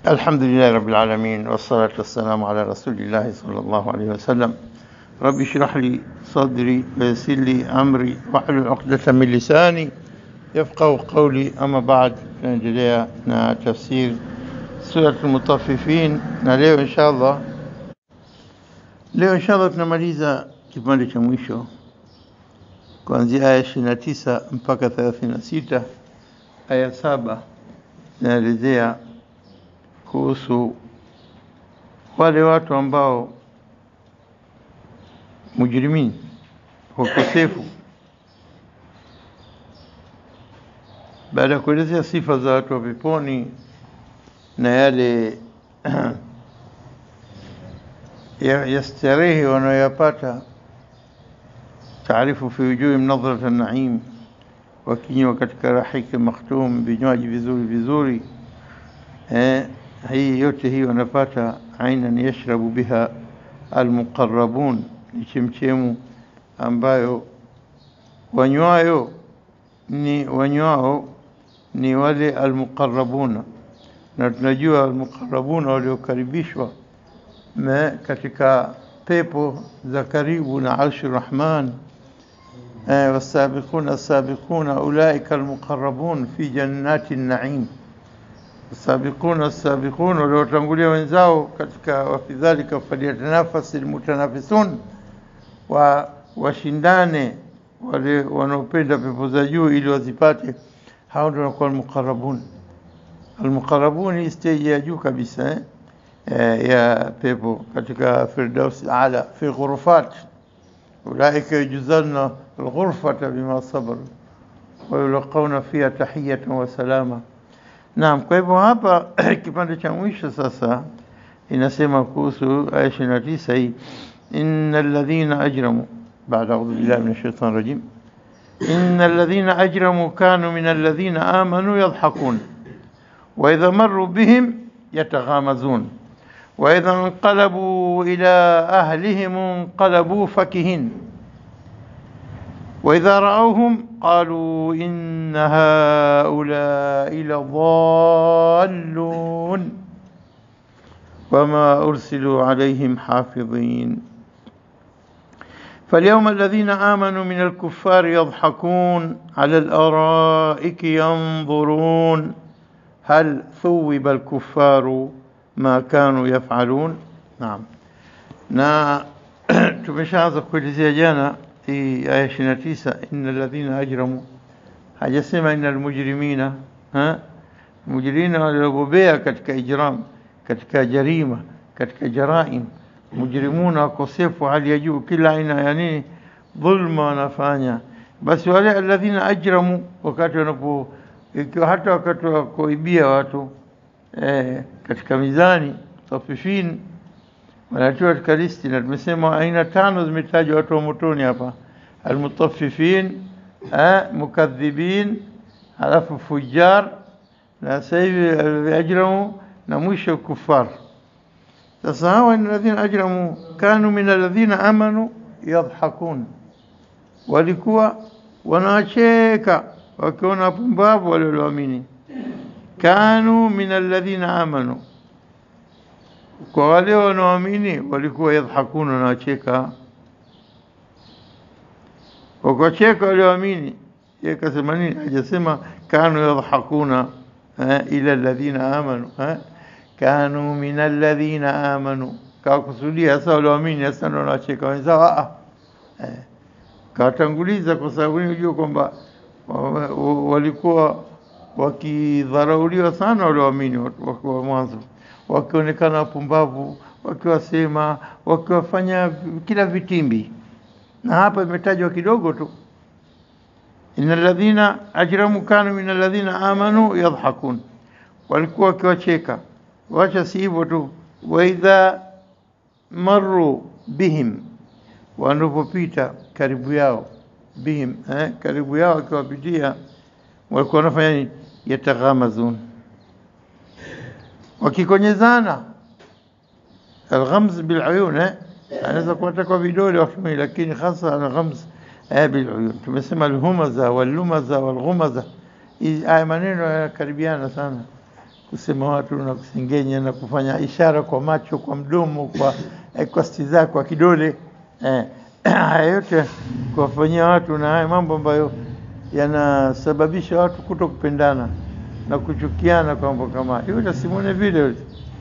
الحمد لله رب العالمين والصلاة والسلام على رسول الله صلى الله عليه وسلم رب اشرح لي صدري ويسر لي أمري واحلل عقدة من لساني يفقه قولي أما بعد tunaendelea na tafsir surat Mutaffifin na leo inshallah leo inshallah tunamaliza kipande cha mwisho kuanzia aya 29 mpaka 36 aya saba zinaelezea kuhusu wale watu ambao mujrimini wakosefu baada ya kuelezea sifa za watu wa peponi na yale ya, ya starehe wanayoyapata taarifu fi wujuhi nadhrat an-naim wakinywa katika rahiki makhtum vinywaji vizuri vizuri eh, hii yote hii wanapata ainan yashrabu biha almuqarrabun ni chemchemu ambayo wanywayo ni wanywao ni wale almuqarrabuna na tunajua almuqarrabuna waliokaribishwa katika pepo za karibu na arshi rahman والسابقون السابقون أولئك المقربون في جنات النعيم السابقون السابقون waliotangulia wenzao katika wafi dhalika falyatanafasi almutanafisun wa washindane wale wanaopenda pepo za juu ili wazipate hao ndio wanakuwa almuqarrabun almuqarrabun ni stage ya juu kabisa eh? eh, ya pepo katika firdaus ala fi ghurfat ulaika yujzalna alghurfata bima sabaru wa yulqawna fiha tahiyatan wa salama Naam, kwa hivyo hapa kipande cha mwisho sasa inasema kuhusu aya 29 hii innal ladhina ajramu baada a'udhu billahi minash shaitani rajim innal ladhina ajramu kanu minal ladhina amanu yadhhakun wa idha marru bihim yataghamazun wa idha inqalabu ila ahlihim inqalabu fakihin وإذا رأوهم قالوا إن هؤلاء لضالون وما أرسلوا عليهم حافظين فاليوم الذين آمنوا من الكفار يضحكون على الأرائك ينظرون هل ثوب الكفار ما كانوا يفعلون نعم na tumeshaanza kuelezea jana hii aya 29 innal ladhina ajramu hajasema innal mujrimina ha mujrimina waliobobea katika ijram katika jarima katika jaraim mujrimuna wakosefu hali ya juu kila aina ya nini dhulma wanafanya basi wale alladhina ajramu wakati wanapo ikiwa hata wakati wa kuibia watu eh, katika mizani tafifin wanatiwa katika listi na tumesema aina tano zimetajwa watu wa motoni hapa almutaffifin mukadhibin halafu fujar na sasa hivi ajramu na mwisho kufar sasa hawa ni alladhina ajramu kanu min alladhina amanu yadhhakun walikuwa wanacheka wakiona pumbavu wale walioamini kanu min alladhina amanu kwa wale wanaoamini walikuwa yadhakuna na wacheka wakacheka walioamini yeye kasema nini hajasema kanu yadhakuna ila alladhina amanu kanu min alladhina amanu kawakusudia sasa walioamini sasa ndio wanacheka wenzao a kawatanguliza kwa sababu unajua kwamba walikuwa wakidharauliwa sana walioamini wa mwanzo wakionekana wapumbavu wakiwasema wakiwafanya kila vitimbi na hapa imetajwa kidogo tu innal ladhina ajramu kanu min alladhina amanu yadhhakun walikuwa wakiwacheka wacha si hivyo tu wa idha marru bihim wanapopita karibu yao bihim eh, karibu yao akiwapitia walikuwa wanafanya nini yataghamazun wakikonyezana alghamz biluyun eh anaweza kuwata kwa vidole watumii lakini hasa alghamz eh biluyun tumesema alhumaza wallumaza walghumaza haya maneno yanakaribiana sana kusema watu na kusengenya na kufanya ishara kwa macho, kwa mdomo, kwa eh, kwa stiza, kwa kidole eh, haya yote kuwafanyia watu, na haya mambo ambayo yanasababisha watu kuto kupendana na kuchukiana kwa mambo kama hayo. Yule simone vile yule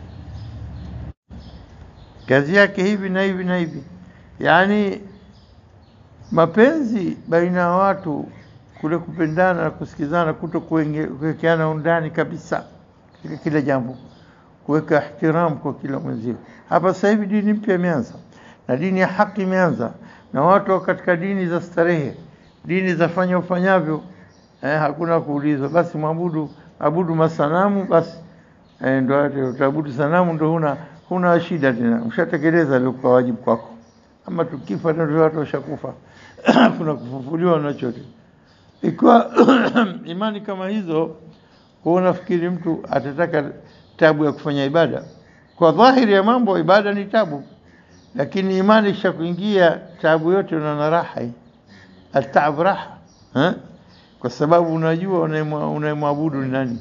kazi yake hivi na hivi na hivi, yaani mapenzi baina ya watu kule kupendana na kusikizana, kuto kuenge- kuwekeana undani kabisa katika kila jambo, kuweka ihtiramu kwa kila mwenzio. Hapa sasa hivi dini mpya imeanza na dini ya haki imeanza, na watu wako katika dini za starehe, dini za fanya ufanyavyo, eh, hakuna kuulizwa, basi mwabudu abudu masanamu basi eh, ndo ate utaabudu sanamu, ndo huna huna shida tena, ushatekeleza iliokuwa wajibu kwako. Ama tukifa ndio watu washakufa, kuna kufufuliwa na chote. Ikiwa imani kama hizo, huwa nafikiri mtu atataka tabu ya kufanya ibada. Kwa dhahiri ya mambo, ibada ni tabu, lakini imani isha kuingia, tabu yote unaona raha hii. Ataab raha eh? kwa sababu unajua unayemwa- unayemwabudu ni nani.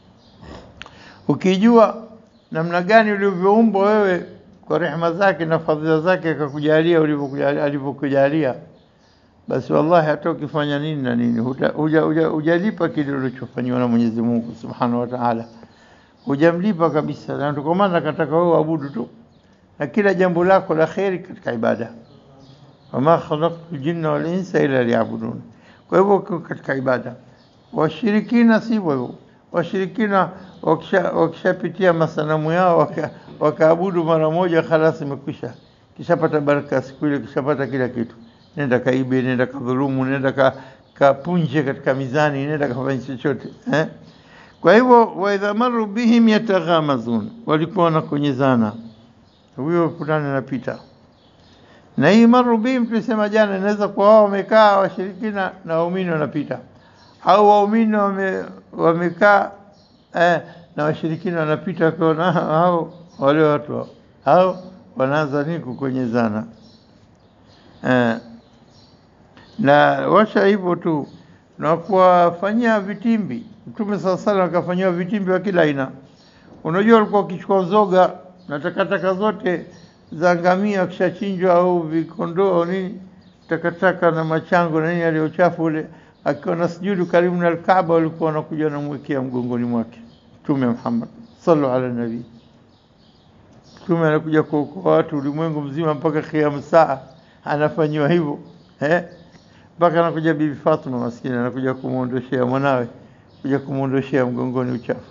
Ukijua namna gani ulivyoumbwa wewe kwa rehema zake na fadhila zake akakujalia ulivyokujalia- alivyokujalia, basi wallahi hata ukifanya nini na nini huta- huja- huja- hujalipa kile ulichofanyiwa na Mwenyezi Mungu Subhanahu wa Ta'ala, hujamlipa kabisa, na ndio kwa maana akataka wewe uabudu tu na kila jambo lako la kheri katika ibada, wama khalaqtu jinna wal insa illa liya'budun. Kwa hivyo uko katika ibada. Washirikina sivyo hivyo. Washirikina wakisha- wakishapitia masanamu yao waka- wakaabudu mara moja, khalas, imekwisha, kishapata baraka siku ile, kishapata kila kitu. Nenda kaibe, nenda kadhulumu, nenda ka, kapunje katika mizani, nenda kafanya chochote eh? Kwa hivyo waidha maru bihim yataghamazun, walikuwa wanakonyezana, huyo fulani anapita na hii maru bihim tulisema jana, inaweza kuwa wao wamekaa washirikina na waumini wanapita, au waumini wame, wamekaa eh, na washirikina wanapita, wakiona hao wale watu hao hao wanaanza nini kukonyezana eh, na washa hivyo tu na kuwafanyia vitimbi. Mtume saa salam akafanyiwa vitimbi wa kila aina. Unajua, walikuwa wakichukua zoga na takataka zote za ngamia wakishachinjwa au vikondoo au nini, takataka na machango na nini aliyochafu ule, akiwa na sujudu karibu na Alkaaba, walikuwa wanakuja wanamwekea mgongoni mwake Mtume Muhammad sallu ala nabii. Mtume anakuja kuokoa watu ulimwengu mzima mpaka kiamu saa, anafanyiwa hivyo eh? mpaka anakuja Bibi Fatuma maskini, anakuja kumwondoshea mwanawe, kuja kumwondoshea mgongoni uchafu.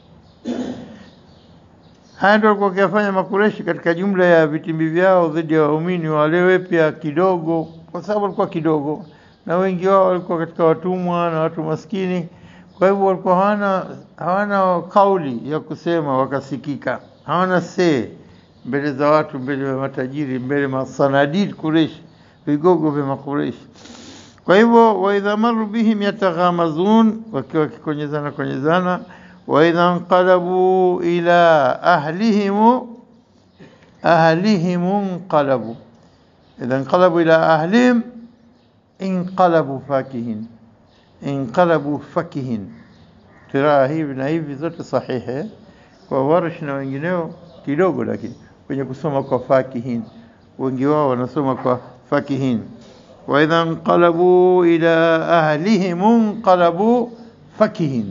Haya ndio walikuwa wakiyafanya Makureshi katika jumla ya vitimbi vyao dhidi ya waumini wale pia kidogo, kwa sababu walikuwa kidogo na wengi wao walikuwa katika watumwa na watu maskini. Kwa hivyo walikuwa hawana hawana kauli ya kusema wakasikika, hawana see mbele za watu, mbele ya matajiri, mbele masanadid Kureshi, vigogo vya Makureshi. Kwa hivyo waidha maru bihim yataghamazun, wakiwa wakikonyezana konyezana waidha nqalabu ila ahlihimu ahlihimu nqalabu idha nqalabu ila ahlihim inqalabu fakihin inqalabu fakihin. Kiraa hivi na hivi zote sahihi kwa Warsh na wengineo kidogo, lakini kwenye kusoma kwa fakihin, wengi wao wanasoma kwa fakihin. waidha nqalabu ila ahlihim nqalabu fakihin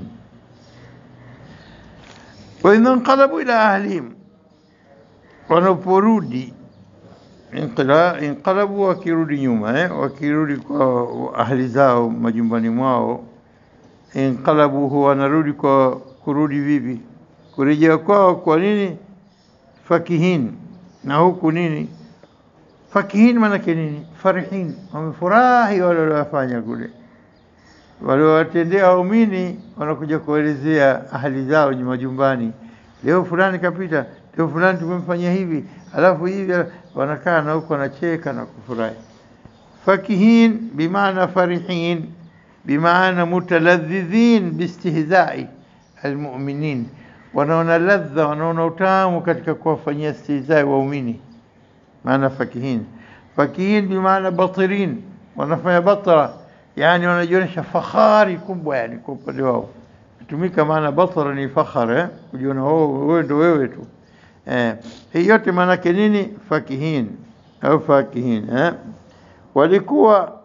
waidha nqalabu ila ahlihim, wanaporudi inqila- inqalabu, wakirudi nyuma eh, wakirudi kwa ahli zao majumbani mwao. Inqalabu huwa wanarudi kwa kurudi vipi? Kurejea kwao kwa nini? Fakihin, na huku nini? Fakihin maanake nini? Farihin, wamefurahi wale waliowafanya kule waliowatendea waumini wanakuja kuelezea ahali zao ni majumbani, leo fulani kapita, leo fulani tumemfanyia hivi, alafu hivi, wanakaa na huko wanacheka na kufurahi. Fakihin bimaana farihin, bimaana mutaladhidhin bistihzai almuminin, wanaona ladha, wanaona utamu katika kuwafanyia istihzai waumini, maana fakihin. Fakihin bimaana batirin, wanafanya batra yani wanajionyesha fahari kubwa, yani kwa upande wao tumika maana batara ni fakhar eh ujiona wewe ndo wewe tu eh hii yote maana yake nini fakihin au fakihin eh walikuwa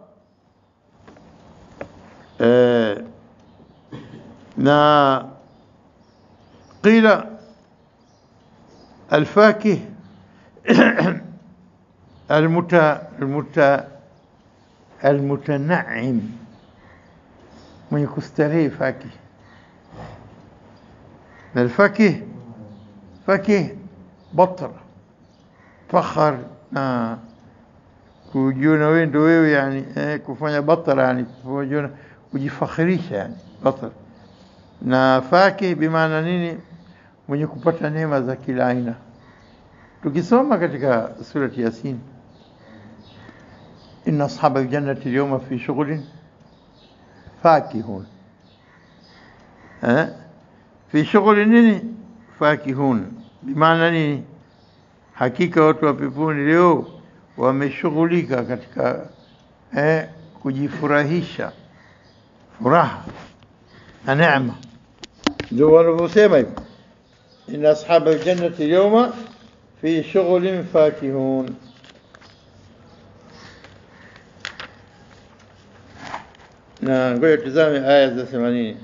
eh na قيل الفاكه المت المت المتنعم mwenye kustarehe fakih na alfakih fakih batra fakhar na kujiona wewe ndo wewe yani eh, kufanya batra yani kujiona kujifakhirisha yani batra na fakih bimaana nini mwenye kupata neema za kila aina tukisoma katika surati yasin inna ashaba aljannati alyawma fi shughlin fakihun eh fi shughuli nini fakihun bimaana nini hakika watu wa peponi leo wameshughulika katika eh, kujifurahisha furaha na neema ndio wanavyosema hivyo inna ashaba aljannati alyawma fi shughlin fakihun na ngoja tuzame aya za 80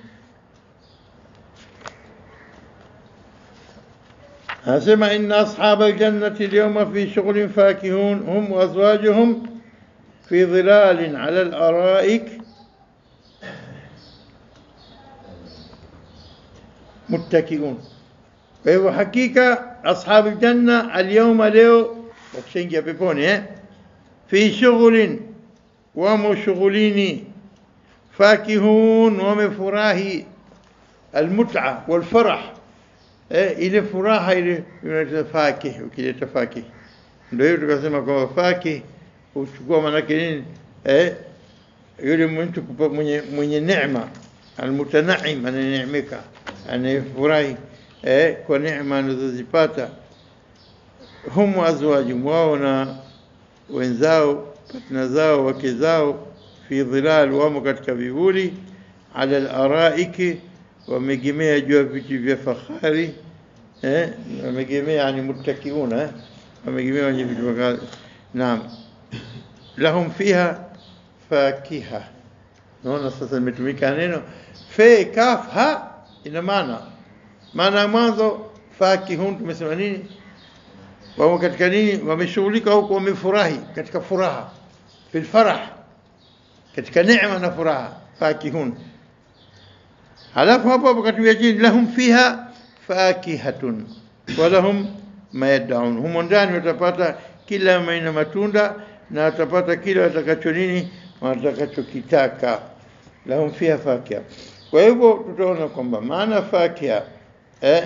anasema inna ashaba aljannati alyawma fi shughlin fakihun hum wa azwajuhum fi dhilalin ala al-ara'ik muttakiun kwa hivyo hakika ashabu janna alyawma leo wakishaingia peponi eh fi shughlin wamo shughulini فاكهون ومفراهي المتعة والفرح eh, ile furaha ile inaitwa fakih ukileta fakih ndio hiyo tukasema kwamba fakih uchukua maanake nini eh, yule mtu kupa- mwenye mwenye neema almutanaim ananeemeka anayefurahi eh, kwa neema anazozipata hum azwajum wao na wenzao patna zao wake zao fi dhilal wamo katika vivuli ala al-araiki wamegemea juu ya viti vya fahari eh wamegemea yani muttakiuna eh wamegemea kwenye viti vya fahari naam lahum fiha fakiha naona sasa imetumika neno fe kaf ha ina maana maana ya mwanzo fakihun tumesema nini wamo katika nini wameshughulika huko wamefurahi katika furaha fil farah katika neema na furaha fakihun halafu hapo hapo katika chini lahum fiha fakihatun wa lahum ma yad'un humo ndani watapata kila aina matunda na watapata kila watakacho nini watakachokitaka lahum fiha fakiha kwa hivyo tutaona kwamba maana fakiha eh,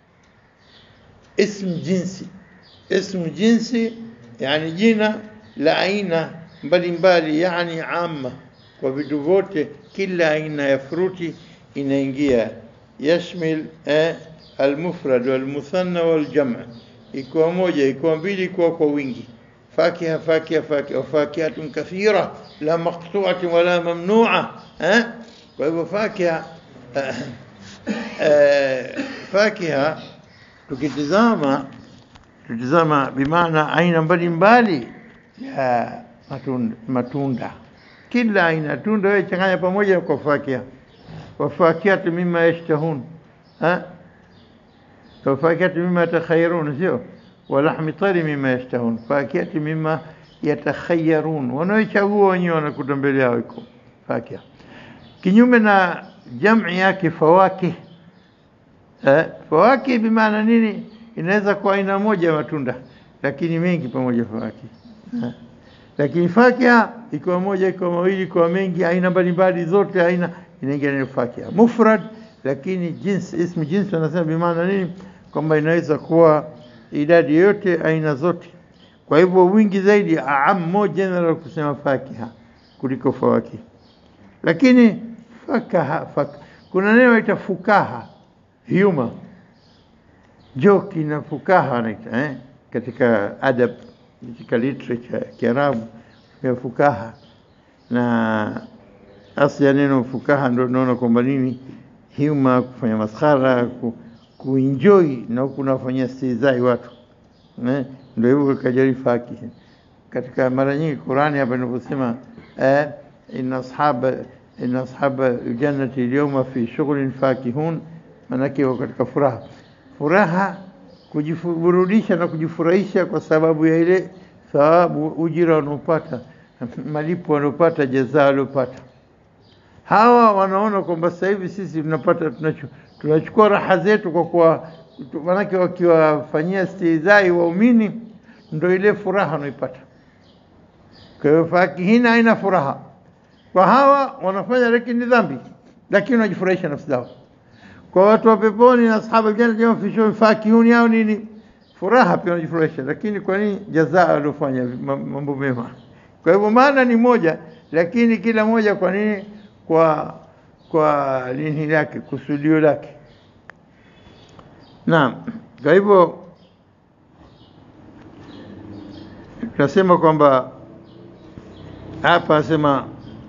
ism jinsi ism jinsi yani jina la aina mbalimbali yani amma kwa vitu vyote kila aina ya fruti inaingia yashmil eh, almufrad walmuthanna waljam' ikiwa moja ikiwa mbili ikiwa kwa wingi fakiha fakiha fakiha fakihatun kathira la maqtu'atin wala mamnu'a eh kwa hivyo fakiha eh, eh, fakiha tukitizama tutizama bimaana aina mbalimbali ya matunda, matunda. Kila aina ya tunda wewe changanya pamoja kwa fakia, wafakiyatu mimma yashtahun ha wafakiyatu mimma yatakhayyarun, sio walahmi tari mimma yashtahun, fakiyatu mimma yatakhayyarun, wanaochagua wenyewe wanakuta mbele yao iko fakia. Kinyume na jam'i yake fawakih eh, fawakih bimaana nini? Inaweza kuwa aina moja ya matunda lakini mengi pamoja fawakih eh lakini fakia ikiwa moja ikiwa mawili ikiwa mengi aina mbalimbali zote aina inaingia neno fakia mufrad lakini jinsi ismu jinsi wanasema bimaana nini kwamba inaweza kuwa idadi yote aina zote kwa hivyo wingi zaidi aam more general kusema fakiha kuliko fawaki lakini fakaha fak kuna neno ita fukaha humor joki na fukaha wanaita eh? katika adab katika literature ya Kiarabu ya fukaha na asli ya neno fukaha ndio tunaona kwamba nini hima, kufanya maskhara, ku, kuenjoy na huku unawafanyia stihzai watu eh, ndio hivyo kajari fakihin. Katika mara nyingi Qurani hapa inaposema eh, inna ashaba inna ashaba jannati alyawma fi shughlin fakihun, maanake wako katika furaha furaha kujiburudisha na kujifurahisha kwa sababu ya ile thawabu ujira wanaopata malipo wanaopata jazaa waliopata. Hawa wanaona kwamba sasa hivi sisi tunapata tunacho- tunachukua raha zetu kwa kuwa tu- manake wakiwafanyia stihzai waumini ndo ile furaha wanaipata. Kwa hiyo fakihina haina furaha kwa hawa wanafanya, lakini ni dhambi, lakini wanajifurahisha nafsi zao kwa watu wa peponi na ashabu aljanna jama fi shughul fakihun yao nini furaha pia wanajifurahisha lakini kwa nini jazaa waliofanya ma- mambo mema kwa hivyo maana ni moja lakini kila moja kwa nini kwa kwa nini lake kusudio lake naam kwa hivyo tunasema kwamba hapa asema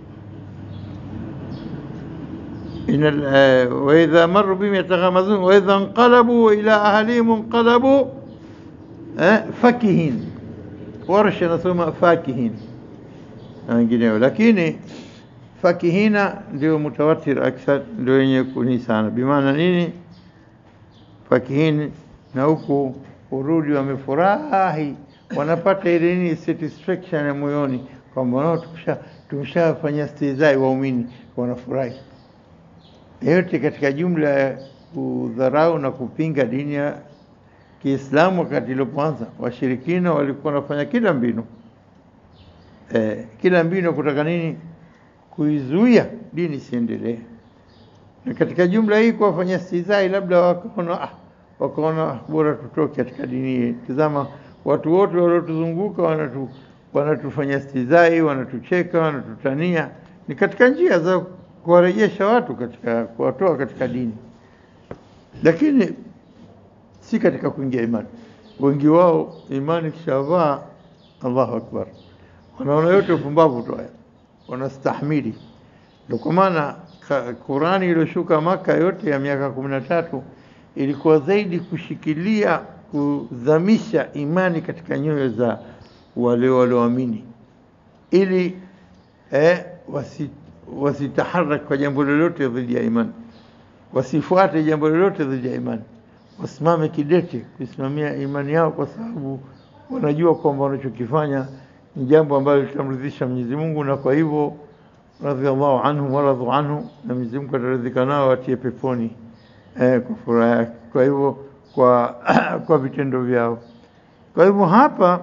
إن ال- آه، وإذا مروا بهم يتغامزون وإذا انقلبوا إلى أهلهم انقلبوا آه، فكهين ورش نسمى فاكهين wengineo lakini fakihina ndio mutawatir akthar ndio yenye kuni sana bimaana nini fakihini na huku urudi wamefurahi wanapata ile nini satisfaction ya moyoni kwamba nao tumesha tumeshafanya stihzai waumini wanafurahi yote katika jumla ya kudharau na kupinga dini ya Kiislamu wakati ilipoanza, washirikina walikuwa wanafanya kila mbinu eh, kila mbinu kutaka nini? Kuizuia dini isiendelee. Na katika jumla hii kuwafanyia stihzai, labda wakaona ah, wakaona bora tutoke katika dini hii. Tazama watu wote waliotuzunguka wanatu, wanatufanya stihzai, wanatucheka, wanatutania. Ni katika njia za kuwarejesha watu katika kuwatoa katika dini, lakini si katika kuingia imani. Wengi wao imani kishavaa, Allahu akbar, wanaona yote upumbavu tu haya, wanastahimili. Ndio kwa maana ka- Qurani iliyoshuka Maka yote ya miaka kumi na tatu ilikuwa zaidi kushikilia kudhamisha imani katika nyoyo za wale walioamini ili eh, wasi, wasitaharak kwa jambo lolote dhidi ya imani, wasifuate jambo lolote dhidi ya imani, wasimame kidete kuisimamia imani yao, kwa sababu wanajua kwamba wanachokifanya ni jambo ambalo litamridhisha Mwenyezi Mungu, na kwa hivyo radhiallahu anhum waradhu anhu, na Mwenyezi Mungu ataridhika nao watie peponi eh, kwa furaha yake. Kwa hivyo kwa kwa vitendo vyao. Kwa hivyo hapa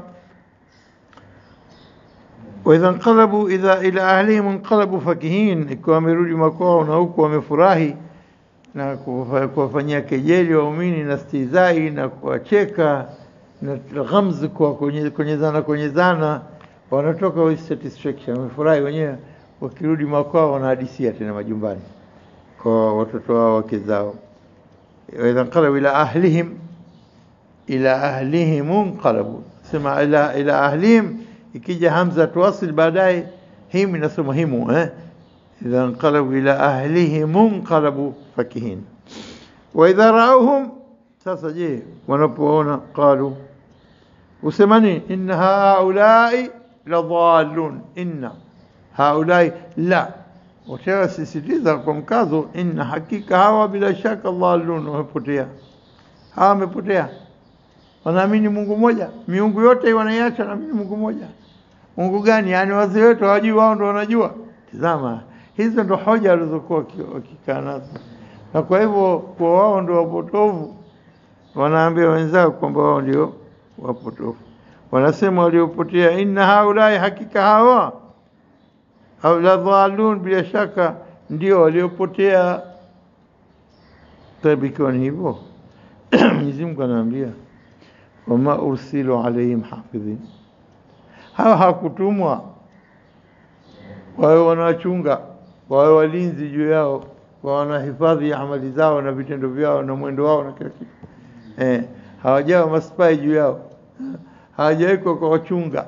waidha nqalabu idha ila ahlihim nqalabu fakihin, ikiwa wamerudi makwao na huku wamefurahi na kuwafa- kuwafanyia kejeli waumini na stihzai na kuwacheka na ghamzi kwa kwenye- kwenyezana kwenyezana, wanatoka with satisfaction, wamefurahi wenyewe. Wakirudi makwao wanahadisia tena majumbani kwa watoto wao wake zao. waidha nqalabu ila ahlihim ila ahlihim munqalabu, sema ila ila ahlihim, ikija hamza tuwasil baadaye him inasoma himu eh, idha nqalabu ila ahlihim munqalabu fakihin. Wa idha rauhum, sasa je, wanapoona qalu, usemani inna haulai ladhalun, inna haulai la Watewa sisitiza kwa mkazo, inna hakika hawa bila shaka dhalun, wamepotea. Hawa wamepotea wanaamini Mungu mmoja, miungu yote wanaiacha, wanaamini Mungu mmoja. Mungu gani? Yaani wazee wetu hawajui, wao ndo wanajua. Tazama, hizo ndo hoja walizokuwa waki- wakikaa nazo, na kwa hivyo kwa wao ndo wapotovu, wanaambia wenzao kwamba wao ndio wapotovu. Wanasema waliopotea, inna haulai, hakika hawa au la dhalun, bila shaka ndio waliopotea. Tabi, ikiwa ni hivyo Mwenyezi Mungu anaambia wama ursilu alaihim hafidhin, hawa hakutumwa wawe wanawachunga, wawe walinzi juu yao, wawe wanahifadhi amali zao na vitendo vyao na mwendo wao na kila kitu eh, hawajawa maspai juu yao, hawajawekwa kwa wachunga,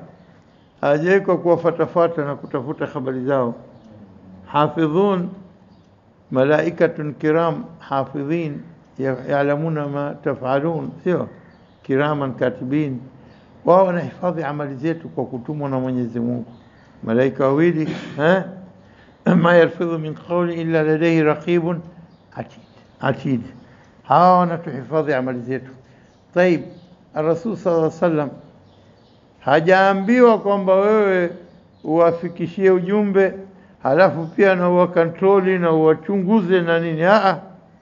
hawajawekwa kuwafatafata na kutafuta habari zao. Hafidhun malaikatun kiram hafidhin yalamuna ma tafalun, sio kiraman katibin, wao wanahifadhi amali zetu kwa kutumwa na Mwenyezi Mungu. Malaika wawili eh, ma yalfidhu min qawli illa ladayhi raqibun atid atid, hawa wanatuhifadhi amali zetu. Taib, Rasul sallallahu alaihi wasallam hajaambiwa kwamba wewe uwafikishie ujumbe halafu pia na uwakontroli na uwachunguze na nini. Aa,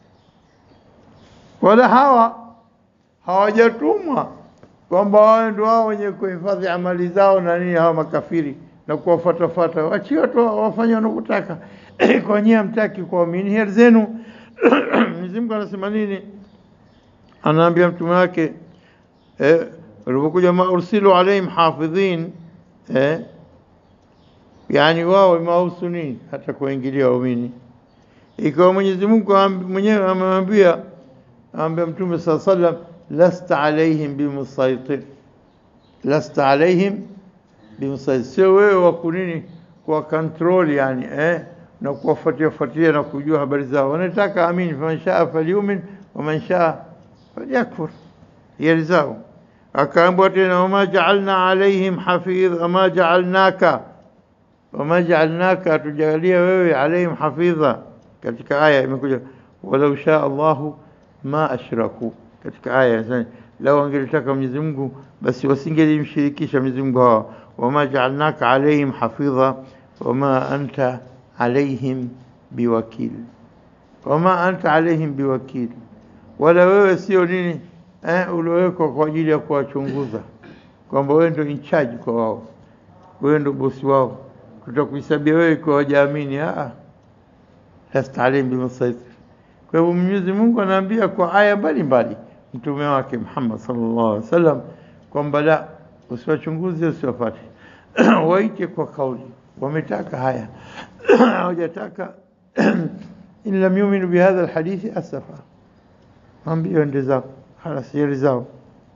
wala hawa hawajatumwa kwamba wao ndio wao wenye kuhifadhi amali zao na nini, hawa makafiri na kuwafuatafuata, wachie watu wafanye wanavyotaka. Kwa nyie hamtaki kuamini heri zenu. Mwenyezi Mungu anasema nini? Anaambia mtume wake eh, walipokuja ma ursilu alaihim hafidhin eh, yani wao imewahusu nini hata kuingilia waumini? Ikiwa Mwenyezi Mungu mwenyewe amemwambia amwambia Mtume saa sallam, lasta alaihim bimusaitir, lasta alaihim bimusaitir, sio wewe wa kunini kwa control yani eh, na kuwafuatia fuatilia na kujua habari zao. Wanataka amini, faman shaa falyumin waman shaa falyakfur, hiari zao. Akaambiwa tena, wama jaalna alaihim hafidh, wama jaalnaka wama jaalnaka, hatujalia wewe alaihim hafidha. Katika aya imekuja walau shaa Allahu ma ashraku, katika aya inasema lau angelitaka Mwenyezi Mungu basi wasingelimshirikisha Mwenyezi Mungu hawa. Wama jaalnaka alaihim hafidha wama anta alaihim biwakil, wama anta alaihim biwakil, wala wewe sio nini eh, uliowekwa kwa ajili ya kuwachunguza kwamba wewe ndio in charge kwa wao, wewe ndio bosi wao tutakuhesabia wewe kwa wajaamini. Ah, lasta alaihim bimusaitir. Kwa hivyo Mwenyezi Mungu anaambia kwa aya mbalimbali mtume wake Muhammad sallallahu alaihi wasallam kwamba la, usiwachunguze, usiwafate waite kwa kauli. Wametaka haya hawajataka in lam yuminu bihadha alhadithi asafa, ambio ende zao halas, yeri zao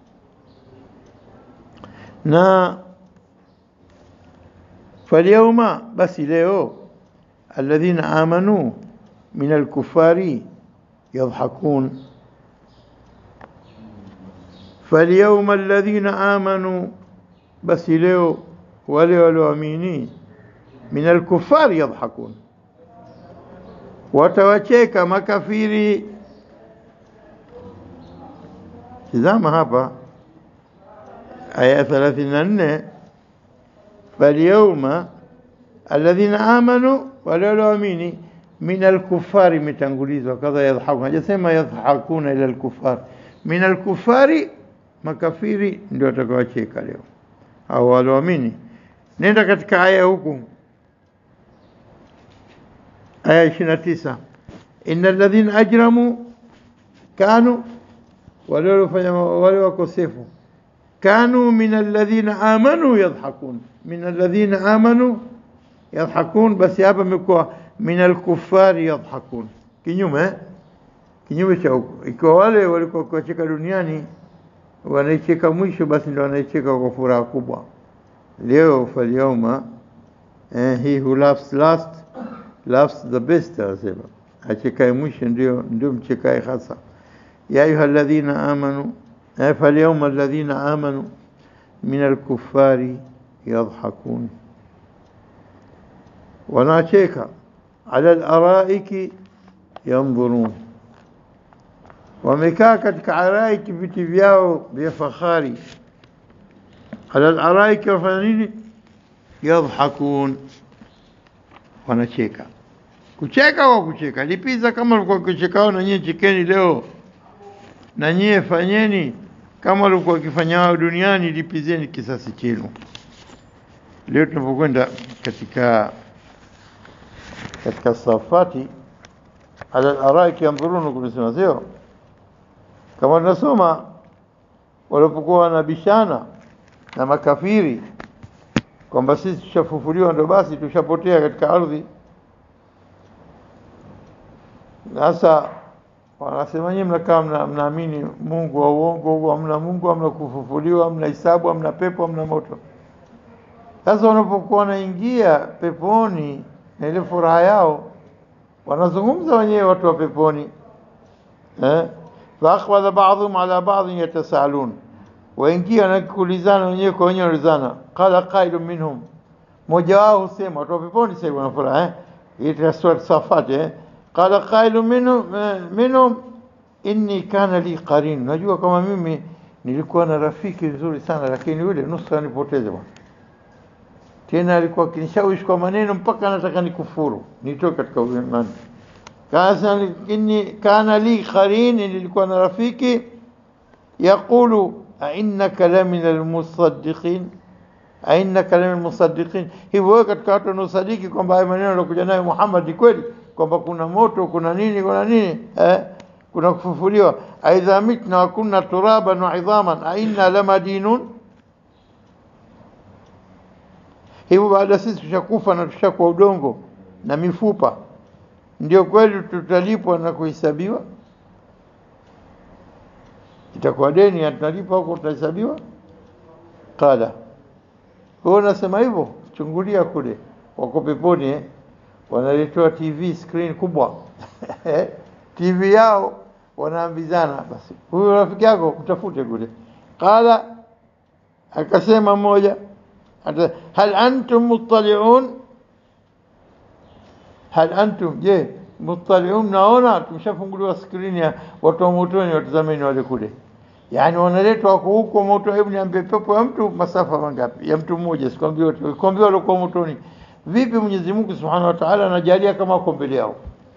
na falyauma basi leo alladhina amanu min alkufari yadhhakun falyauma alladhina amanu basi leo wale walioamini min alkufari yadhhakun watawacheka makafiri tizama hapa aya 34 falyauma alladhina amanu, wale walioamini, min alkufari imetangulizwa kadha yadhhakun, hajasema yadhhakuna ila alkufar. Min alkufari, makafiri ndio watakaocheka leo, au walioamini. Nenda katika aya huku, aya 29, inna alladhina ajramu kanu, wale waliofanya wale wakosefu kanu min alladhina amanu yadhhakun, min alladhina amanu yadhhakun. Basi hapa imekuwa min alkufari yadhhakun, kinyume kinyume cha huko. Ikiwa wale walikuwa kuwacheka duniani wanaicheka mwisho, basi ndio wanaicheka kwa furaha kubwa. Leo falyauma, eh, he who laughs last laughs the best, anasema achekae mwisho ndio ndio mchekae hasa. ya ayuha alladhina amanu فاليوم الذين آمنوا من الكفار يضحكون wanacheka ala alaraiki yanzurun, wamekaa katika araiki viti vyao vya fahari. Ala alaraiki wafanya nini? Yadhhakun, wanacheka. Kucheka kwa kucheka, lipiza kama ulikuwa kuchekao, na nyie chekeni leo, na nyie fanyeni kama walikuwa wakifanya wao duniani, lipizeni kisasi chenu. Leo tunapokwenda katika katika safati ala araiki yanzurun, kumesema sio kama tunasoma walipokuwa wanabishana na makafiri kwamba sisi tushafufuliwa, ndo basi tushapotea katika ardhi. Sasa wanasema nyinyi mnakaa mna, mnaamini Mungu wa uongo huo, hamna Mungu, hamna kufufuliwa, hamna hisabu, hamna pepo, hamna moto. Sasa wanapokuwa wanaingia peponi na ile furaha yao, wanazungumza wenyewe watu wa peponi eh? faakbala baadhum ala baadhin yatasaalun, waingia wanakuulizana wenyewe kwa wenyewe, wanaulizana. Qala qailu minhum, mmoja wao husema, watu wa peponi sasa hivi wanafuraha eh? hii katika sura Safat eh? qala qailu minhum eh, minhum inni kana li qarin, najua kama mimi nilikuwa na rafiki nzuri sana, lakini yule nusra nipoteze bwana tena alikuwa akinishawishi kwa maneno mpaka anataka nikufuru nitoke katika imani. Lakini kana li qarini, nilikuwa na rafiki yaqulu ainnaka la min almusaddiqin, ainnaka la min almusaddiqin. Hivyo wewe katika watu wanaosadiki kwamba haya maneno aliokuja nayo Muhammad ni kweli, kwamba kuna moto, kuna nini, kuna nini eh? kuna kufufuliwa. aidha mitna wa kunna turaban wa idhaman ainna lamadinun hivyo baada sisi tushakufa na tushakuwa udongo na mifupa, ndio kweli tutalipwa na kuhesabiwa? Itakuwa deni ya tunalipwa huko, tutahesabiwa? Qala, wewe unasema hivyo? Chungulia kule, wako peponi eh? wanaletewa TV screen kubwa TV yao, wanaambizana basi, huyu rafiki yako mtafute kule. Qala, akasema mmoja hal antum muttaliun, hal antum, je muttaliun, naona tumeshafunguliwa skrini ya watu wa motoni, watazameni wale kule. Yani wanaletwa wako huko moto. Hebu niambie, pepo ya mtu masafa mangapi? Ya mtu mmoja, sikwambia wote, sikwambia walikuwa motoni. Vipi Mwenyezi Mungu Subhanahu wa Ta'ala anajalia kama wako mbele yao?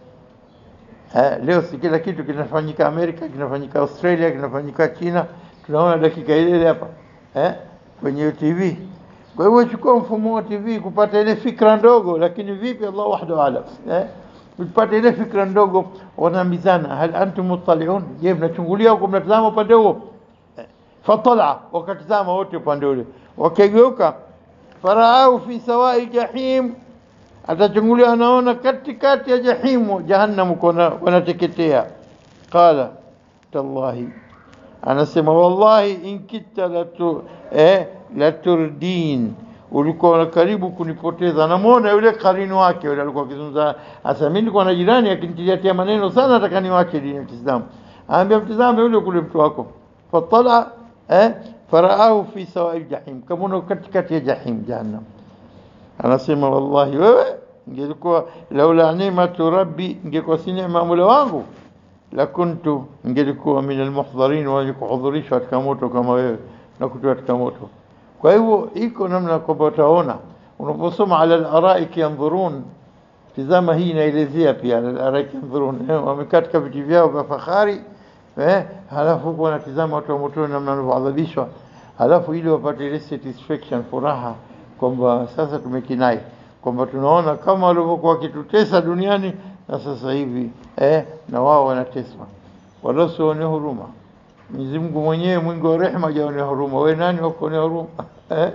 Eh, leo si kila kitu kinafanyika Amerika, kinafanyika Australia, kinafanyika China, tunaona dakika ile ile hapa eh, kwenye TV. Kwa hivyo chukua mfumo wa TV kupata ile fikra ndogo, lakini vipi, Allah wahdahu alam eh, upate ile fikra ndogo, wanaambizana hal antum muttaliun, je, mnachungulia huko, mnatazama upande huo? Eh, fatala, wakatazama wote upande ule, wakageuka, faraahu fi sawai jahim, atachungulia, anaona katikati ya jahimu, jahannam, wanateketea. Qala tallahi anasema wallahi in kitta latu eh, laturdin, ulikuwa karibu kunipoteza. Namwona yule karini wake yule alikuwa akizungumza, asa mimi nilikuwa na jirani akinitilia maneno sana, nataka niwache dini ya Kiislamu. Anambia mtizame yule kule mtu wako, fatala eh, faraahu fi sawai jahim, kamona katikati ya jahim, jahannam. Anasema wallahi, wewe ingelikuwa laula nimatu rabbi, ingekuwa si neema Mola wangu lakuntu ingelikuwa min almuhdharin, wenye kuhudhurishwa katika moto kama wewe na kutoa katika moto. Kwa hivyo iko namna kwamba utaona unaposoma ala alaraiki yanzurun, tizama hii inaelezea pia ala alaraiki yanzurun, wamekaa katika viti vyao vya fahari eh, halafu huko wanatizama watu wa motoni namna wanavyoadhabishwa, halafu ili wapate ile satisfaction, furaha kwamba sasa tumekinai kwamba tunaona kama walivyokuwa wakitutesa duniani na sasa hivi eh, na wao wanateswa, wala usione huruma. Mwenyezi Mungu mwenyewe mwingi wa rehema hajaone huruma. We nani wakuone huruma eh?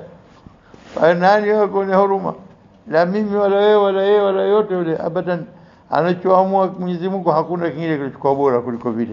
We nani wakuone huruma? La mimi wala wewe wala yeye wala yote yule, abadan. Anachoamua Mwenyezi Mungu hakuna kingine kilichokuwa bora kuliko vile,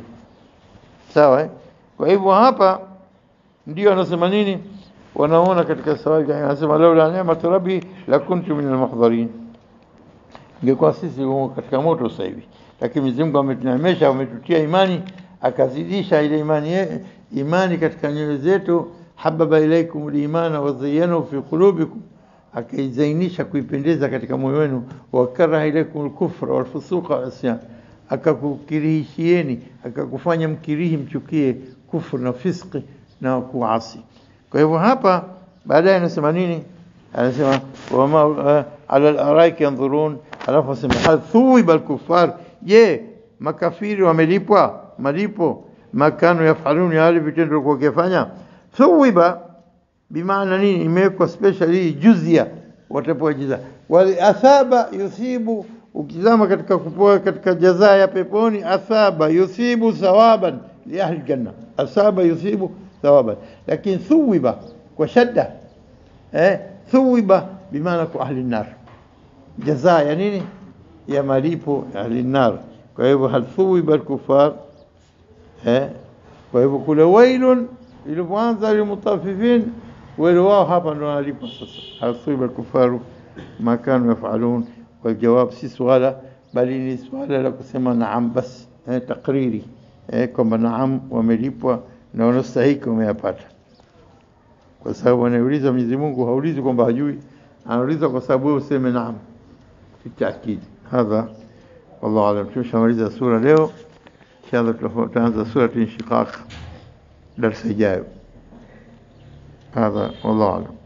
sawa eh? Kwa hivyo hapa ndio anasema nini, wanaona katika sawabi, anasema laula neematu rabbi lakuntu min almuhdharin ingekuwa sisi humo katika moto sasa hivi, lakini Mwenyezi Mungu ametuneemesha, ametutia imani, akazidisha ile imani ye, imani katika nyoyo zetu. hababa ilaikum limana wazayyanahu fi qulubikum, akaizainisha kuipendeza katika moyo wenu. wakaraha ilaikum lkufra walfusuqa walasyan, akakukirihishieni akakufanya mkirihi mchukie kufru na fiski na kuasi. Kwa hivyo hapa baadaye anasema nini? Anasema wama uh, ala al-araiki yanzurun Alafu asema hal thuwiba alkufar, je, makafiri wamelipwa malipo makanu yafalun, ya wale vitendo walikuwa wakifanya. Thuwiba bimaana nini? Imewekwa special hii juzia, watapewa jaza. Wal athaba yuthibu, ukizama katika kupoa katika jaza ya peponi, athaba yuthibu thawaban li ahli janna, athaba yuthibu thawaban, lakini thuwiba kwa shadda eh, thuwiba bimaana kwa ahli nar jazaa ya nini? Ya malipo ya ahlinnar. Kwa hivyo hal thuwiba alkufar eh, kwa hivyo kule wailun ilipoanza lilmutaffifin, wale wao hapa ndo wanalipa sasa. Hal thuwiba alkufaru ma kanu yafalun, kwa jawab si swala bali ni swala la kusema naam basi eh, takriri eh, kwamba naam wamelipwa na wanastahiki wameyapata kwa sababu anauliza Mwenyezi Mungu haulizi kwamba hajui anauliza kwa sababu wewe useme naam بالتأكيد هذا والله أعلم tumeshamaliza sura leo inshallah tutaanza sura inshiqaq darasa ijayo هذا والله أعلم